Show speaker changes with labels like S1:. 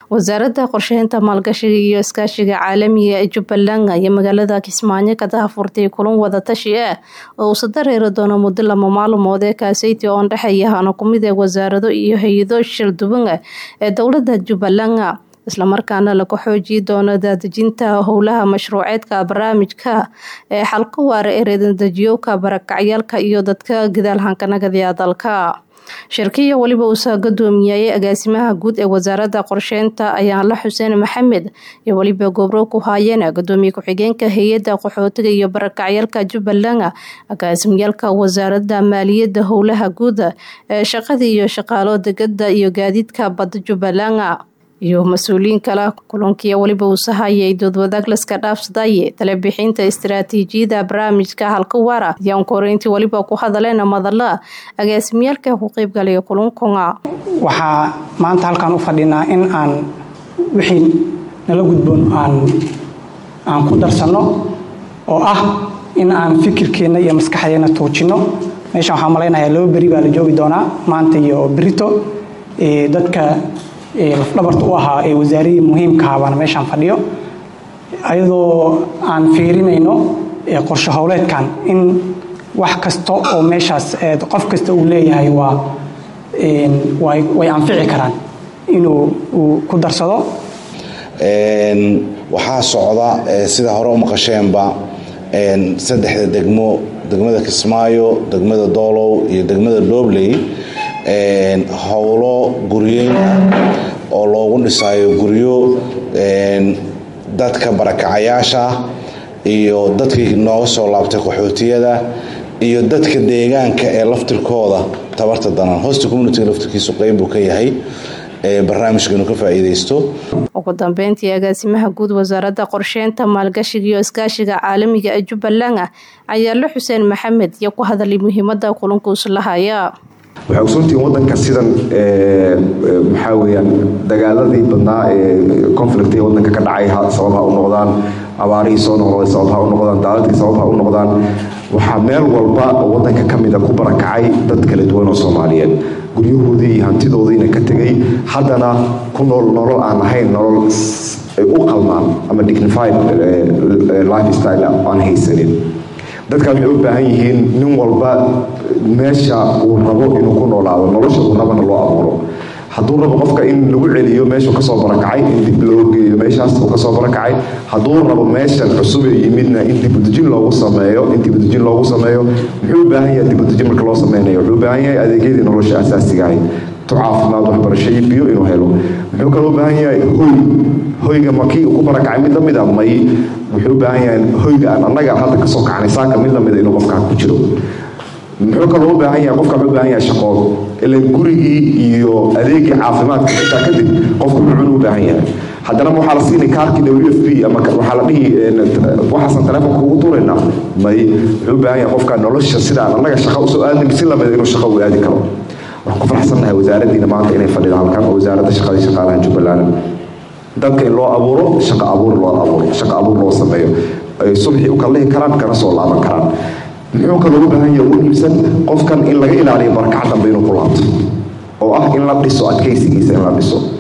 S1: wasaaradda qorsheynta maalgashiga iyo iskaashiga caalamiga ee jubbaland iyo magaalada kismaayo ka dahafurtay kulan wadatashi ah oo uusa dareeri doono muddo lama maalmood ee kaaseyti oo ndhexeeya hana kumid ee wasaarado iyo hay-ado shirduwan ah ee dowlada jubbaland islamarkaana lagu xoojiyi doono daadejinta howlaha mashruuceedka barnaamijka ee xalka waara ee reedandejiyowka barakacyaalka iyo dadka gadaalhankanagadiya dalka shirkiya weliba uusa gadoomiyayay agaasimaha guud ee wasaaradda qorsheynta ayaanla xuseen maxamed iyo weliba gobro ku haayeen gadoomiye ku-xigeenka hay-adda qaxootiga iyo barakacyaalka jubbaland agaasimyaalka wasaaradda maaliyadda howlaha guud ee shaqada iyo shaqaalo degada iyo gaadiidka badda jubbaland iyo mas-uuliyiin kale kulankiya weliba uusa hayay doodwadaag laska dhaafsadaye talebixinta istaraatiijiyada barnaamijka halka waara ayaan koreyntii weliba ku hadaleen madala agaasimyaalka ku qeybgalaya kulankunga
S2: waxaa maanta halkaan u fadhinaa in aan wixii nala gudboon aan aan ku darsanno oo ah in aan fikirkeenna iyo maskaxdeenna tuujinno meeshan waxaa malaynayaa laba beri baa la joogi doonaa maanta iyo berito dadka lafdhabarta u ahaa ee wasaaradii muhiimkaha baana meeshaan fadhiyo ayadoo aan fiirinayno qorshe howleedkan in wax kasta oo meeshaas qof kasta uu leeyahay waa way anfici karaan inuu uu ku darsado
S3: waxaa socda sida hore u maqasheenba saddexda degmo degmada kismaayo degmada doolow iyo degmada doobley howlo guryeyn ah oo loogu dhisaayo guryo dadka barakacayaasha iyo dadkii nooga soo laabtay qaxootiyada iyo dadka deegaanka ee laftirkooda tabarta danan hosta communitiga laftirkiisu qeyb buu ka yahay barnaamijka inuu ka faa'iidaysto
S1: ugu dambeyntii agaasimaha guud wasaaradda qorsheynta maalgashiga iyo iskaashiga caalamiga ee jubbaland ayaalo xuseen maxamed iyo ku hadalay muhiimada kulankuusu lahaya
S4: waxay ogsoontihiin wadanka sidan maxaa weyaan dagaaladii badnaa ee conflict ee wadanka ka dhacay sabab ha u noqdaan abaarihii soo noqday sabab ha u noqdaan daaladkii sabab ha u noqdaan waxaa meel walba oo wadanka ka mida ku barakacay dad kala duwan oo soomaaliyeed guryahoodii iyo hantidoodiina ka tegay haddana ku nool nolol aan ahayn nolol ay u qalmaan ama dignified life style aan haysanin dadkan waxay u baahan yihiin nin walba meesha uu rabo inuu ku noolaado nolosha uu rabana loo abuuro hadduu rabo qofka in lagu celiyo meeshuu kasoo barakacay in dib loo geeyo meeshaas uu kasoo barakacay hadduu rabo meeshan cusub ee yimidna in dibudejin loogu sameeyo in dibudejin loogu sameeyo muxuu u baahan yahay dibudejin marka loo sameynayo wuxuu u baahan yahay adeegyadii nolosha asaasiga ahayd tu caafimaad waxbarasho iyo biyo inuu helo muxuu kaloo u baahan yahay hoy hoyga makii uu ku barakacay mid lamid a may wuxuu u baahan yahay hoyga aan annaga hadda kasoo kacnay saaka mid lamida inuu qofkaa ku jiro muxuu kaloo u baahan yahay qofka wuxuu u baahan yahay shaqood ilan gurigii iyo adeegii caafimaadka xitaa kadib qofku muxuu u baahan yahay haddana waxaa la siinay kaarkii w f b ama waxaa la dhihi waxaasan telefonka ugu tuuraynaa may wuxuu u baahan yahay qofka nolosha sidaan annaga shaqa usoo aadnay si lamida inuu shaqa u aadi karo waxaan ku faraxsannahay wasaaraddiina maanta inay fadhido halkan oo wasaaradda shaqadii shaqaalaha jubbaland dadka in loo abuuro shaqa abuur loo abuuro shaqa abuur loo sameeyo ay subxii u kallihi karaan kana soo laaban karaan muxuu kaloo u baahan yahay u iibsan qofkan in laga ilaaliyo barakac dambe inuu ku laabto oo ah in la dhiso adkaysigiisa in la dhiso